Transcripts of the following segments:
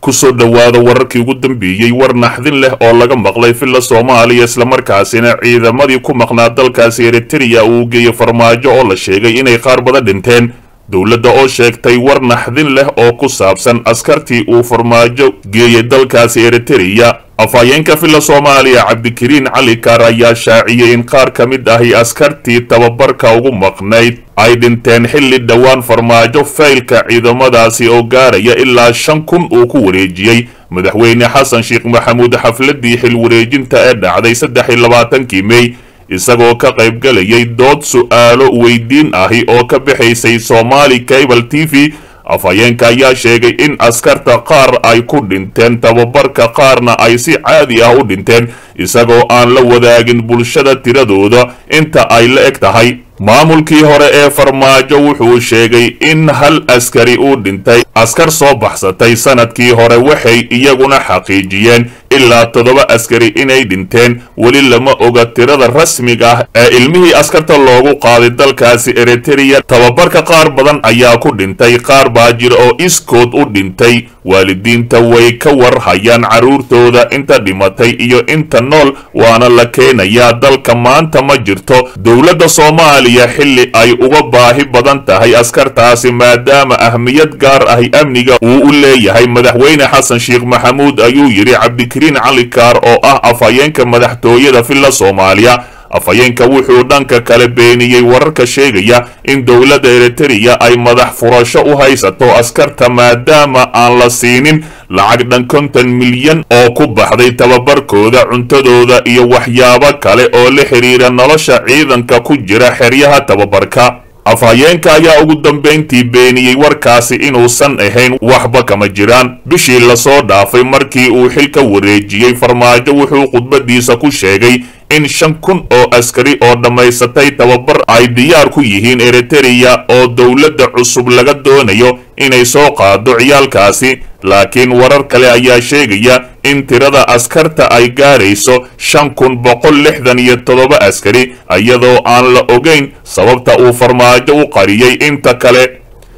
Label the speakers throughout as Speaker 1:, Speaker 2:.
Speaker 1: kusoo dhowaada wararkii ugu dambeeyey war naxdin leh oo laga maqlay villa soomaaliya islamarkaasina ciidamadii ku maqnaa dalkaasi eritereya uu geeyey farmaajo oo la sheegay inay qaar badan dhinteen dowladda oo sheegtay war naxdin leh oo ku saabsan askartii uu farmaajo geeyey dalkaasi eritereya afhayeenka villa soomaaliya cabdikariin cali kaar ayaa shaaciyey in qaar ka mid ahi askartii tababarka ugu maqnayd ay dhinteen xilli dhowaan farmaajo faylka ciidamadaasi oo gaaraya ilaa shan kun uu ku wareejiyey madaxweyne xasan sheekh maxamuud xafladii xil wareejinta ee dhacday saddex iyo labaatankii mey isagoo ka qaybgalayay dood su'aalo weydiin ahi oo ka bixaysay somaali cable t v afhayeenka ayaa sheegay in askarta qaar ay ku dhinteen tababarka qaarna ay si caadi ah u dhinteen isagoo aan la wadaagin bulshada tiradooda inta ay la eg tahay maamulkii hore ee farmaajo wuxuu sheegay in hal askari uu dhintay askar soo baxsatay sanadkii hore waxay iyaguna xaqiijiyeen ilaa toddoba askari inay dhinteen weli lama oga tirada rasmiga ah ee ilmihii askarta loogu qaaday dalkaasi eritereya tababarka qaar badan ayaa ku dhintay qaar baa jira oo iskood u dhintay waalidiinta way ka war hayaan carruurtooda inta dhimatay iyo inta nool waana la keenayaa dalka maanta ma jirto dowladda soomaaliya xilli ay uga baahi badan tahay askartaasi maadaama ahmiyad gaar ahi amniga uu u leeyahay madaxweyne xasan sheekh maxamuud ayuu yidhi cabdikariin cali kaar oo ah afhayeenka madaxtooyada villa soomaaliya afhayeenka wuxuu dhanka kale beeniyey wararka sheegaya in dowladda eritereya ay madax furasho u haysato askarta maadaama aan la siinin lacag dhan konton milyan oo ku baxday tababarkooda cuntadooda iyo waxyaabo kale oo la xidhiira nolosha ciidanka ku jira xeryaha tababarka afhayeenka ayaa ugu dambayntii beeniyey warkaasi inuusan ahayn waxba kama jiraan bishii lasoo dhaafay markii uu xilka wareejiyey farmaajo wuxuu khudbadiisa ku sheegay in shan kun oo askari oo dhammaysatay tababar ay diyaar ku yihiin eritereya oo dowladda cusub laga doonayo inay soo qaado ciyaalkaasi laakiin warar kale ayaa sheegaya in tirada askarta ay gaarayso shan kun boqol lixdan iyo toddoba askari iyadoo aan la ogeyn sababta uu farmaajo u qariyey inta kale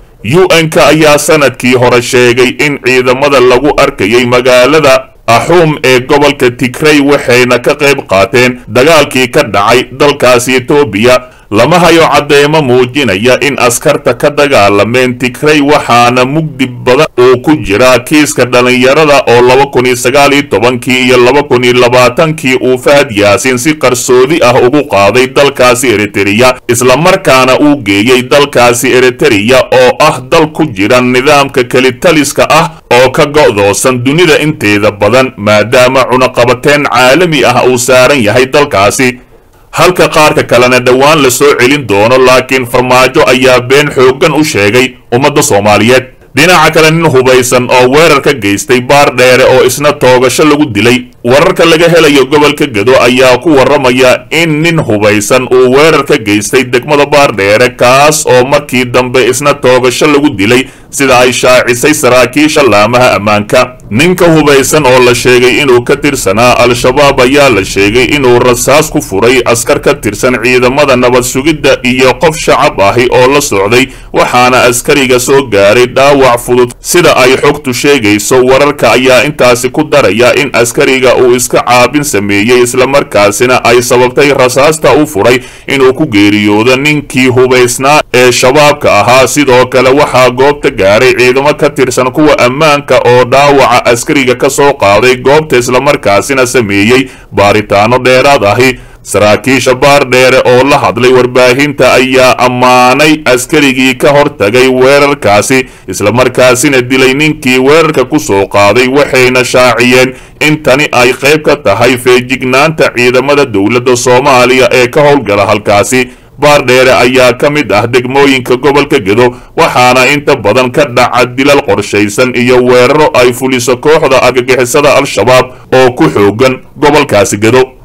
Speaker 1: u n-ka ayaa sanadkii hore sheegay in ciidamada lagu arkayay magaalada axuum ee gobolka tigrey waxayna ka qayb qaateen dagaalkii ka dhacay dalkaasi etoobiya lama hayo caddeemo muujinaya in askarta ka dagaalameen tigrey waxaana mugdi badan uu ku jiraa kiiska dhallinyarada oo laba kun iyo sagaal iyo tobankii iyo laba kun iyo labaatankii uu fahad yaasiin si qarsoodi ah ugu qaaday dalkaasi eritereya islamarkaana uu geeyey dalkaasi eritereya oo ah dal ku jira nidaamka kelitaliska ah oo ka go'doosan dunida inteeda badan maadaama cunaqabateen caalami ah uu saaran yahay dalkaasi halka qaarka kalena dhowaan la soo celin doono laakiin farmaajo ayaa been xooggan u sheegay ummadda soomaaliyeed dhinaca kale nin hubaysan oo weerar ka geystay baar dheere oo isna toogasho lagu dilay wararka laga helayo gobolka gedo ayaa ku warramaya in nin hubaysan uu weerar ka geystay degmada baardheere kaas oo markii dambe isna toogasho lagu dilay sida ay shaacisay saraakiisha laamaha ammaanka ninka hubaysan oo la sheegay inuu ka tirsanaa al-shabaab ayaa la sheegay inuu rasaas ku furay askar ka tirsan ciidamada nabad sugidda iyo qof shacab ahi oo la socday waxaana askariga soo gaaray dhaawac fudud sida ay xogtu sheegayso wararka ayaa intaasi ku daraya in askariga uu iska caabin sameeyey islamarkaasina ay sababtay rasaasta u furay inuu ku geeriyoodo ninkii hubaysnaa ee shabaabka ahaa sidoo kale waxaa goobta gaaray ciidamo ka tirsan kuwa ammaanka oo dhaawaca askariga ka soo qaaday goobta islamarkaasina sameeyey baaritaano dheeraad ahi saraakiisha baardheere oo la hadlay warbaahinta ayaa ammaanay askarigii ka hortagay weerarkaasi islamarkaasina dilay ninkii weerarka ku soo qaaday waxayna shaaciyeen in tani ay qayb ka tahay feejignaanta ciidamada dowladda soomaaliya ee ka howlgala halkaasi baardheere ayaa ka mid ah degmooyinka gobolka gedo waxaana inta badan ka dhaca dilal qorshaysan iyo weeraro ay fuliso kooxda argagixisada al-shabaab oo ku xoogan gobolkaasi gedo